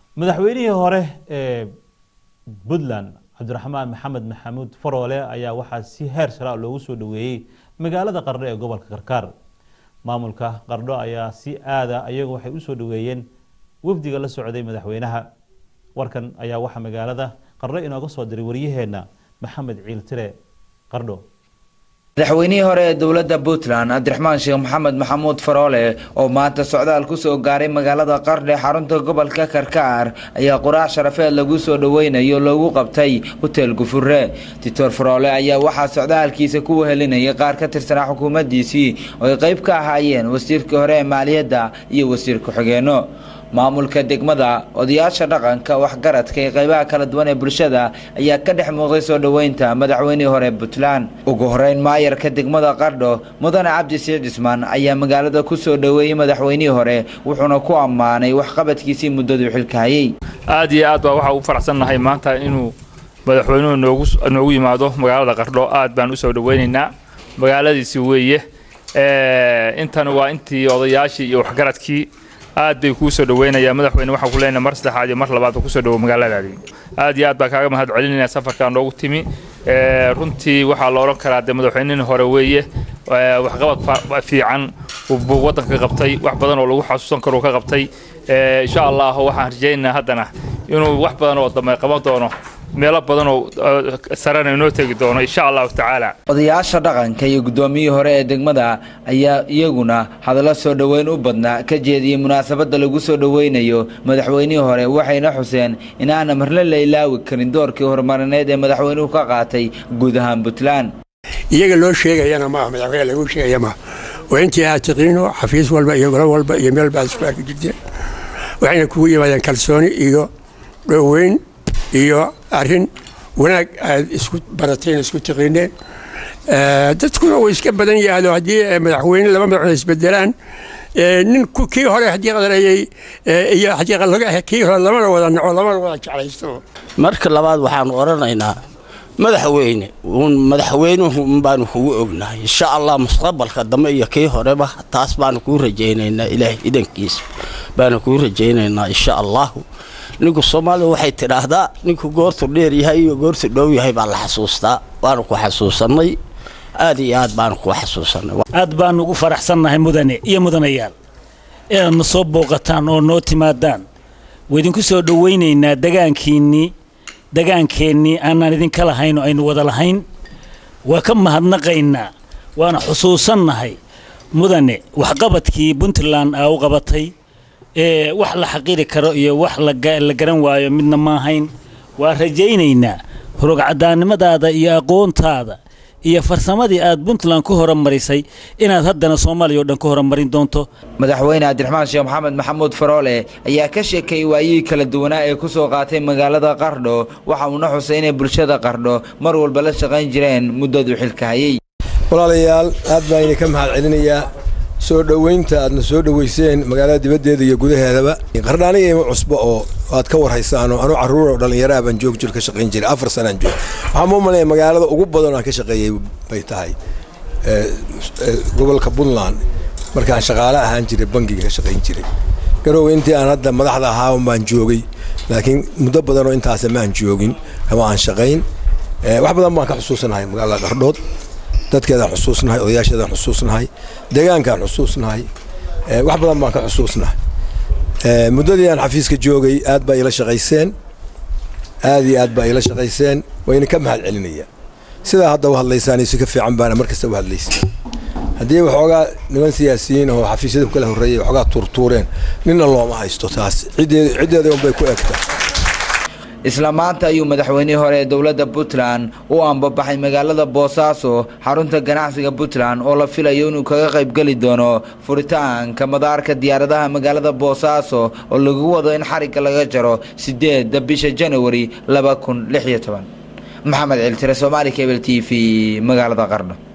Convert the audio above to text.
madaxweynihii hore ee puntland cabdiraxmaan maxamed maxamuud faroole ayaa waxaa si heer sara loogu soo dhaweeyey magaalada qardho ee gobolka karkaar maamulka qardho ayaa si aada ayagu waxay usoo dhaweeyeen wafdiga la socday madaxweynaha warkan ayaa waxaa magaalada qardho inooga soo diray waryaheena maxamed ciiltire qardho madaxweynihii hore ee dowladda puntland cabdiraxmaan sheekh maxamed maxamuud faroole oo maanta socdaal kusoo gaaray magaalada qardhe xarunta gobolka karkaar ayaa quraac sharafeed lagu soo dhoweynayo loogu qabtay hotel gufure doctor faroole ayaa waxaa socdaalkiisa ku wehelinayay qaar ka tirsanaa xukuumaddiisii oo ay qayb ka ahaayeen wasiirkii hore ee maaliyadda iyo wasiir ku-xigeenno maamulka degmada odayaasha dhaqanka waxgaradka ee qaybaha kala duwan ee bulshada ayaa ka dhex muuqday soo dhoweynta madaxweynihii hore puntland ugu horeyn maayarka degmada qardho mudane cabdi siid cismaan ayaa magaalada ku soo dhoweeyey madaxweynihii hore wuxuuna ku ammaanay waxqabadkiisii muddaduu xilka hayay aad iyo aad baa waxaa u faraxsannahay maanta inuu madaxweynuhu noogu noogu yimaado magaalada qardho aad baan usoo dhoweynaynaa magaaladiisi weeye intan waa intii odayaashii iyo waxgaradkii aad bay kuu soo dhaweynayaa madaxweyne waxaan ku leenahay mar saddexaad iyo mar labaadba kusoo dhawo magaaladaadii aad iyo aad baa kaaga mahad celinaya safarkaa noogu timi runtii waxaa la odhan karaa dee madaxweynihii hore weeye waxqabad fiican buu waddanka qabtay wax badan oo lagu xasuusan karo ka qabtay insha allah waxaan rajaynaynaa haddana inuu wax badan oo dambe qaban doono meelo badan oo sarena inoo tegi doono insha allahu tacaala odayaasha dhaqanka iyo guddoomiyihii hore ee degmada ayaa iyaguna hadallo soo dhoweyn u badnaa ka jeediyey munaasabadda lagu soo dhoweynayo madaxweynihii hore waxayna xuseen in aana marle la ilaawi karin doorkii horumarineed ee madaxweynuhu ka qaatay guud ahaan puntland iyaga loo sheegayana maaha madaxweyne lagu sheegaya maaha waa intii aad tiqiino xafiis walba iyo golo walba iyo meel baad isku arki jirteen waxayna kugu yimaadeen kalsooni iyo dhoweyn iyo arrin wanaag aad isku barateen isku tiqiineen dadkuna uu iska badan yahdo haddii madaxweyne laba madaxweyne isbedelaan nin kii hore haddii qadareeyey iyo haddii kii hore lamana wada naco lamana wada jeclaysto marka labaad waxaanu odhanaynaa madaxweyne uun madaxweynuhu un baanu kugu ognahay insha allah mustaqbalka dambe iyo kii horeba taas baanu kuu rajaynaynaa ilaahay idankiisa baanu kuu rajaynaynaa insha allahu ninku soomaalida waxay tidhaahdaa ninku goortu dheer yahay iyo goortu dhow yahay baa la xasuustaa waanu ku xasuusannay aad iyo aad baanu ku xasuusannay aad baanu ugu faraxsannahay mudane iyo mudanayaal inaad na soo booqataan oo noo timaadaan waidinku soo dhowaynaynaa degaankiinnii degaankeennii aanaan idinka lahayn oo aynu wada lahayn waa ka mahadnaqaynaa waana xusuusannahay mudane waxqabadkii puntland aa u qabatay ee wax la xaqiiri karo iyo wax la garan waayo midna ma ahayn waa rajaynaynaa horogcadaannimadaada iyo aqoontaada iyo farsamadii aad puntland ku horumarisay inaad haddana soomaaliya o dhan ku horumarin doonto madaxweyne cabdiraxmaan sheekh maxamed maxamuud faroole ayaa ka sheekeeyey waayihii kala duwanaa ee ku soo qaatay magaalada qardho waxa uuna xusay inay bulshada qardho mar walba la shaqayn jireen muddaduu xilka hayay walaalayaal aad baan idinka mahad celinayaa soo dhoweynta aadna soo dhoweyseen magaalada dibaddeeda iyo gudaheedaba qardhaaniga ima cusbo oo aad ka warhaysaanoo anuu carruur oo dhallinyaraha baan joog jir ka shaqayn jiray afar sanaan joog waxaan mu malaya magaalada ugu badan aan ka shaqeeyey bay tahay gobolka puntland markaan shaqaale ahaan jiray bangiga ka shaqayn jiray garoowe intii aan hadda madaxda ahaa baan joogay laakiin muddo badanoo intaasa maan joogin kama aan shaqayn wax badan baan ka xusuusanahay magaalada qardhood dadkeedaan xusuusnahay odayaasheedaan xusuusnahay deegaankaan xusuusnahay wax badan baan ka xusuusnahay muddadii aan xafiiska joogay aad baa ila shaqayseen aad iyo aad baa ila shaqayseen wayna ka mahad celinaya sidaa hadda u hadlaysaan si ka fiican baana mar kasta u hadlaysa haddii waxoogaa niman siyaasiyiin oo xafiisyada ku kala horreeyay waxoogaa tuurtuureen ninna looma haysto taas ciddeeda unbay ku egtaa isla maanta ayuu madaxweynihii hore ee dowladda puntland u ambabaxay magaalada boosaaso xarunta ganacsiga puntland oo la filayo inuu kaga qaybgeli doono furitaanka madaarka diyaaradaha magaalada boosaaso oo lagu wado in xarigga laga jaro sideedda bisha janawari laba kun lix iyo toban maxamed ciltire somaali cable t v magaalada qardho